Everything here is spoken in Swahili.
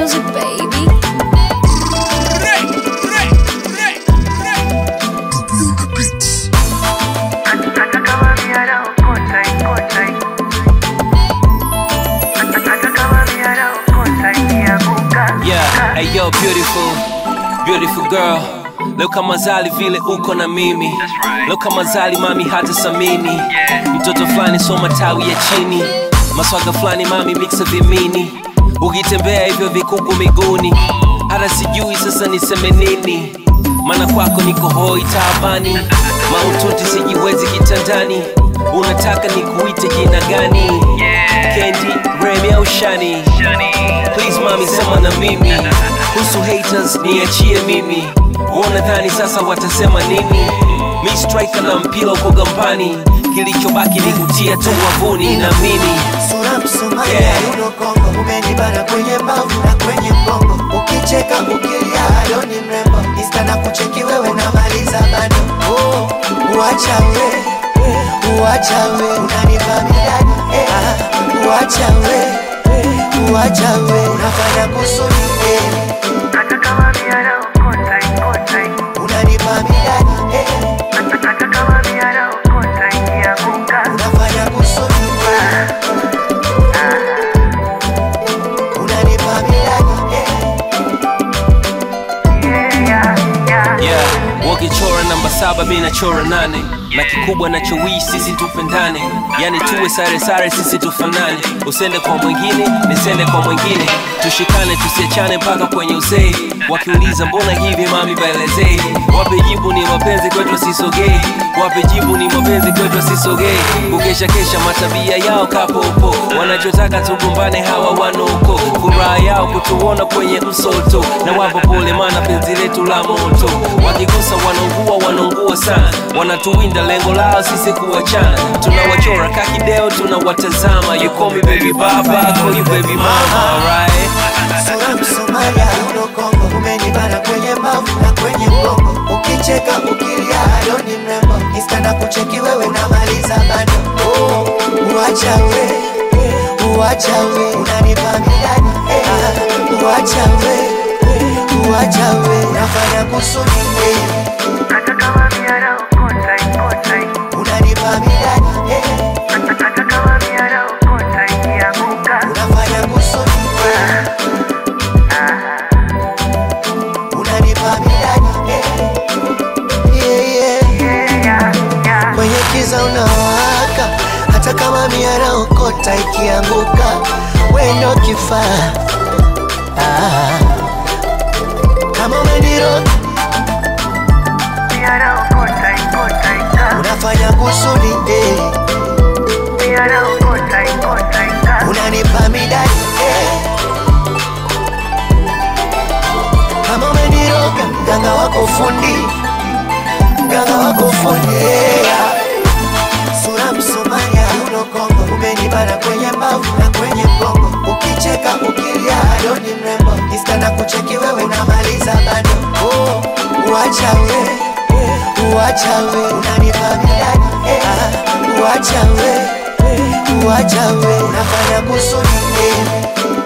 music, baby. Hata kama miara ukota ikota Hata kama miara ukota ikianguka Yeah, hey yo, beautiful, beautiful girl. Leo kama zali vile uko na mimi leo kama zali mami hata samini mtoto fulani soma tawi ya chini maswaga fulani mami mixa vimini ukitembea hivyo vikuku miguuni hata sijui sasa niseme nini maana kwako niko hoi taabani maututi sijiwezi kitandani unataka nikuite jina gani kendi remi au shani please mami sema na mimi kuhusu haters niachie mimi wanadhani sasa watasema nini mi striker na mpira uko gambani kilichobaki ni kutia tu wavuni na mimi sura msomalia Yeah. yuno kongo umenibana kwenye mbavu na kwenye mgongo ukicheka ukilia halo ni mrembo insta na kucheki wewe namaliza bado oh, uacha we uacha we unanipa midadi eh, ah, uacha we uacha we unafanya kusudi eh, Hata kama miara ukota ikota unanipa midadi eh, Hata kama miara ukota ikianguka unafanya kusudi eh, unanipa midadi eh, Yeah, yeah, yeah yeah. wakichora namba saba mi nachora nane na kikubwa nachowii sisi tupendane yani tuwe sare sare sisi tufanane usende kwa mwingine nisende kwa mwingine tushikane tusiachane mpaka kwenye uzee wakiuliza mbona hivi mami baelezei wape jibu ni mapenzi kwetu sisogei wape jibu ni mapenzi kwetu sisogei kukesha kesha matabia yao kapopo wanachotaka tugombane hawa wanoko furaha yao kutuona kwenye msoto na wapo pole mana penzi letu la moto wakigusa wanaungua wanaungua sana wanatuwinda lengo lao sisi kuwachana tunawachora kakideo tunawatazama you call me baby baba I call you baby mama alright sura msomalia uno kongo umenibana kwenye mbavu na kwenye mgongo ukicheka ukilia halo ni mrembo insta na kucheki wewe namaliza bado oh, uacha we uacha we unanipa midadi eh, ah, uacha we uacha we unafanya kusudi eh, Hata kama miara ukota ikota unanipa midadi eh, Hata kama miara ukota ikianguka unafanya kusudi eh, unanipa midadi eh, yeah, yeah. Yeah, yeah, yeah kwenye kiza unawaka, hata kama miara okota ikianguka, wendo kifaa ah. Kama umeniroga Miara ukota ikota ika unafanya kusudi eh. Miara ukota ikota ika unanipa midadi eh. Kama umeniroga mganga wako fundi, mganga wako fundi yeah. Sura Msomalia uno Kongo, umenibana kwenye mbavu na kwenye mgongo, ukicheka ukilia halo ni mrembo, insta na kucheki wewe namaliza bado oh, uacha we uacha we unanipa midadi eh, ah, uacha we uacha we unafanya kusudi eh,